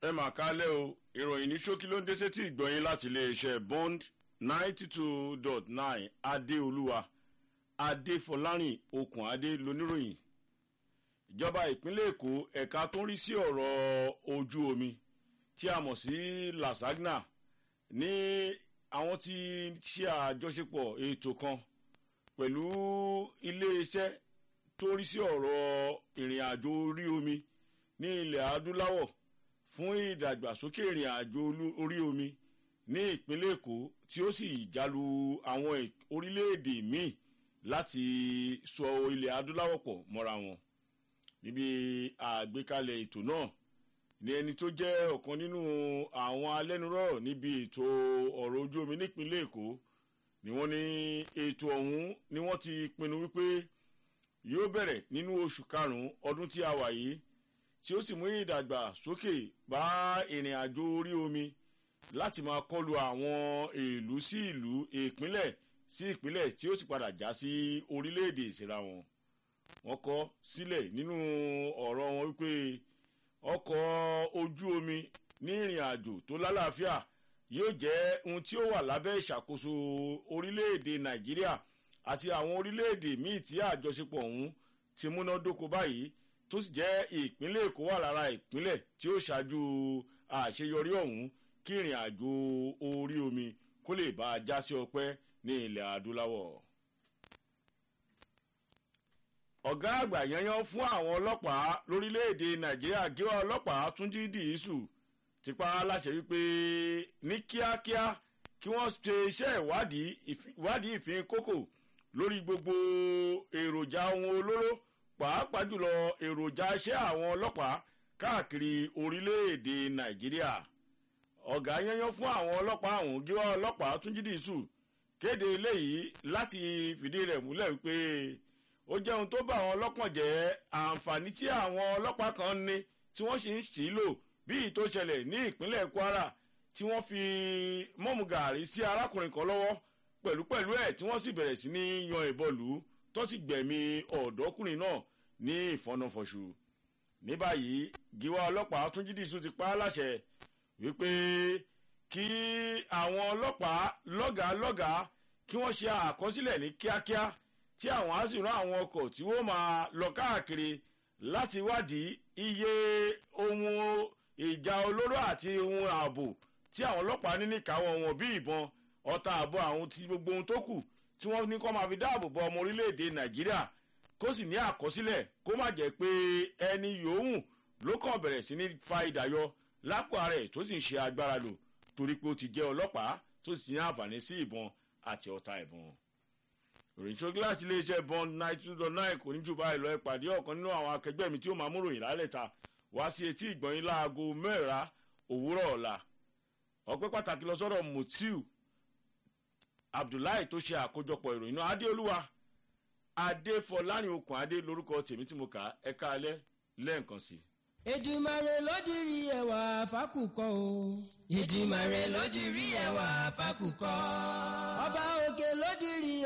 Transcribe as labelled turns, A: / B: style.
A: ẹ mà kálẹ̀ o ìròyìn ní ṣókí ló ń dé sétí ìgbọ̀nyín láti iléeṣẹ́ bond ninety two dot nine adéolúwa adéfọlárìn okùn adé lóníròyìn ìjọba ìpínlẹ̀ èkó ẹ̀ka tó ń rí sí ọ̀rọ̀ ojú omi tí a mọ̀ sí lasagna ní àwọn tí ṣe àjọṣepọ̀ ètò kan pẹ̀lú iléeṣẹ́ tó rí sí ọ̀rọ̀ ìrìn àjò orí omi ní ilẹ̀ adúláwọ̀ fún ìdàgbàsókè ìrìn àjò orí omi ní ìpínlẹ̀ èkó tí ó sì jálu àwọn orílẹ̀-èdè míì láti sọ ilẹ̀ adúláwọ̀ pọ̀ mọ́ra wọn níbi àgbékalẹ̀ ètò náà ní ẹni tó jẹ́ ọ̀kan nínú àwọn alẹ́nurọ̀rọ̀ níbi ètò ọ̀rọ̀ ojú omi nípínlẹ̀ èkó ni wọ́n ní ètò ọ̀hún ni wọ́n ti pinnu wípé yóò bẹ̀rẹ̀ nínú oṣù karùn-ún ọdún tí a wà yìí tí ó sì mú ìdàgbàsókè bá ìrìn àjò orí omi láti máa kọlu àwọn ìlú sí ìlú ìpínlẹ̀ sí ìpínlẹ̀ tí ó sì padà já sí orílẹ̀-èdè ìsira wọn. wọ́n kọ́ sílẹ̀ nínú ọ̀rọ̀ wọn wípé ọkọ̀ ojú omi ní ìrìn àjò tó lálàáfíà yóò jẹ́ ohun tí ó wà lábẹ́ ìṣàkóso orílẹ̀-èdè nàìjíríà àti àwọn orílẹ̀-èdè míì tí àjọṣepọ̀ ọ̀hún ti múnádóko báyìí tó sì jẹ́ ìpínlẹ̀ èkó wà lára ìpínlẹ̀ tí ó ṣáájú àṣeyọrí ọ̀hún kí ìrìn àjò orí omi kó lè bá a já sí ọpẹ́ ní ilẹ̀ adúláwọ̀. ọ̀gá àgbà yanyan fún àwọn ọlọ́pàá lórílẹ̀‐èdè nàìjíríà gíwá ọlọ́pàá túnjí dìísù ti pa á láṣẹ wípé ní kíákíá kí wọ́n ṣe iṣẹ́ ìwádìí ìfín kókò lórí gbogbo èròjà ohun olóró pàápàá jùlọ èròjà iṣẹ́ àwọn ọlọ́pàá káàkiri orílẹ̀-èdè nàìjíríà ọ̀gá yẹnyẹn fún àwọn ọlọ́pàá ọ̀hún gíwá ọlọ́pàá túnjí dìísù kéde eléyìí láti fìdí rẹ̀ múlẹ̀ wípé ó jẹ́ ohun tó bá àwọn ọlọ́kàn jẹ́ àǹfààní tí àwọn ọlọ́pàá kan ní tí wọ́n sì ń sì í lò bíi tó ṣẹlẹ̀ ní ìpínlẹ̀ kwara tí wọ́n fi mọ́mú gàárì sí arákùnrin kan lọ́wọ́ pẹ̀lúpẹ̀lú ẹ̀ tí wọ́n sì bẹ̀rẹ̀ sí ní yan ìbọn lù ú tó sì gbẹ̀mí ọ̀dọ́kùnrin náà ní ìfọ̀nàfọ̀ṣù ní báyìí gíwá ọlọ́pàá tún jídìsú ti pa á láṣẹ wípé kí àwọn ọlọ́pàá lọ́gàá lọ́gàá kí wọ́n ṣe àkọsílẹ̀ ní kíákíá tí àwọn á sì rán àwọn ọkọ̀ tí wọ́n máa lọ káàkiri láti wádìí iye ohun ìjà olóró àti ohun ààbò tí àwọn ọlọ́pàá ní níkàáwọ́ wọn bí ìbọn ọta àbọ̀ àwọn ti gbogbo ohun tó kù tí wọ́n ní kó máa fi dáàbò bo ọmọ orílẹ̀-èdè nàìjíríà kó sì ní àkọsílẹ̀ kó má jẹ́ pé ẹni yòówù ló kàn bẹ̀rẹ̀ sí ní fa ìdàyọ lápò ara ẹ̀ tó sì ń ṣe agbára lò torí pé ó ti jẹ́ ọlọ́pàá tó sì ní àǹfààní sí ìbọn àti ọta ìbọn ròyìn tó gíláàsì iléeṣẹ́ bond nine two dot nine kò ní jù báyìí lọ ìpàdé ọ̀kan nínú àwọn akẹgbẹ́ mi tí ó máa mú ròyìn lálẹ́ ta wá sí etí ìgbọ̀nyín láago mẹ́ra òwúrọ̀ ọ̀la ọpẹ́ pàtàkì lọ sọ́dọ̀ mutiu abdullahi tó ṣe àkójọpọ̀ ìròyìn náà adéolúwa adéfọlárin okùn adé lórúkọ tèmi tí mo kà á ẹ̀ka alẹ́ lẹ́ẹ̀kan sí.
B: ìdìmọ̀rè lódìrí ẹwà fákùkọ o.
C: ìdìmọ̀rè lódìrí ẹwà fákùkọ.
B: ọba òkè lódìrí